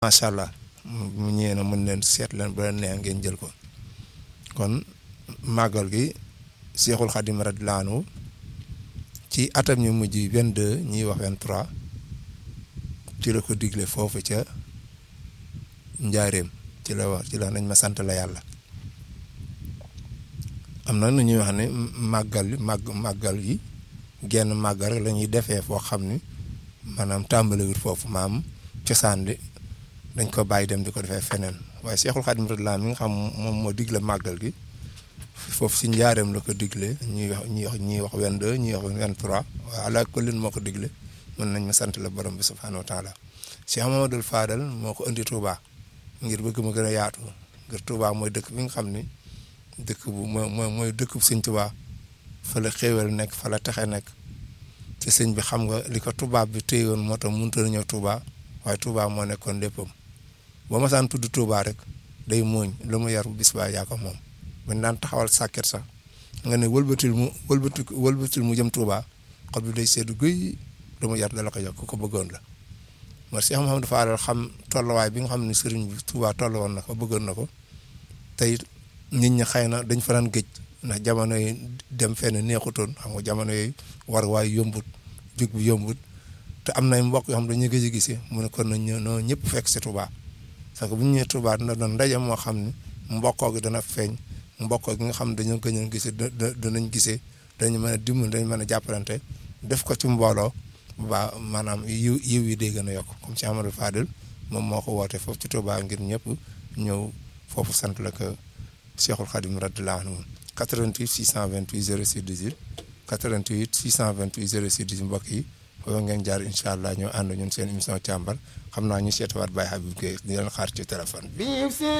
macha allah mu ñëwee na mën leen seet leen ba leen neex ngeen jël ko kon màggal gi Seexul Xadim radiyallaahu anhu ci atam ñu mujj 22 ñuy wax 23 ci la ko digle foofu ca njaareem ci la wax ci la nañ ma sant la yàlla am na nu ñuy wax ne màggal màgg màggal yi genn màggal rek la ñuy defee foo xam ni maanaam tàmbalewut foofu maam cosaan li dañ ko bàyyi dem di ko defee feneen waaye Seexul Xadim radiyallaahu anhu mi nga xam moom moo digle màggal gi foofu si njaareem la ko digle ñuy wax ñuy wax ñuy wax 22 ñuy wax 23 waaye ala kullin moo ko digle mën nañ ma sant la borom bi subhaanahu wa taala Cheikh Mamadou Fadal moo ko indi Touba ngir bëgg ma gën a yaatu ngir Touba mooy dëkk bi nga xam ni dëkk bu mooy mooy dëkk bu sëñ Touba fa la xéewal nekk fa la texe nekk te sëñ bi xam nga li ko tubaab bi téyewoon moo tax mënut a ñëw Touba waaye Touba moo nekkoon léppam boo ma saan tudd Touba rek day mooñ lu mu yar bis baa yaa ko moom. bañ daan taxawal sàkket sax nga ne wëlbatil mu wëlbati wëlbatil mu jëm Touba xol bi day seddu guy lu mu yar dala ko yokk ku ko bëggoon la mooy Cheikh Mouhamadou Fadal xam tolluwaay bi nga xam ne sëriñ bi Touba tollu woon na ko bëggoon na ko tey nit ñi xëy na dañ fa daan géej ndax jamono yi dem fenn neexutoon xam nga jamono yooyu war waay yombut jug bi yombut te am nay mbokk yoo xam dañuy gëj a gisee mu ne kon nañ ñoo ñëpp fekk si Touba parce que bu ñu ñëwee Touba dina doon ndaje moo xam ne mbokkoo gi dana feeñ mbokk gi nga xam ne dañoo gëj a gisee danañ gisee dañu mën a dimbali dañu mën a jàppalante def ko ci mbooloo ba maanaam yiw yiw yi day gën a yokk comme si Amadou Fadil moom moo ko woote foofu ci Touba ngir ñëpp ñëw foofu sant la ko Cheikhul Khadim radiyallaahu anhu 88 628 06 18 88 628 06 18 mbokk yi foofu ngeen jaar incha allah ñoo ànd ñun seen émission càmbar xam naa ñu seetawaat Baye Habib Gueye di leen xaar ci téléphone bi.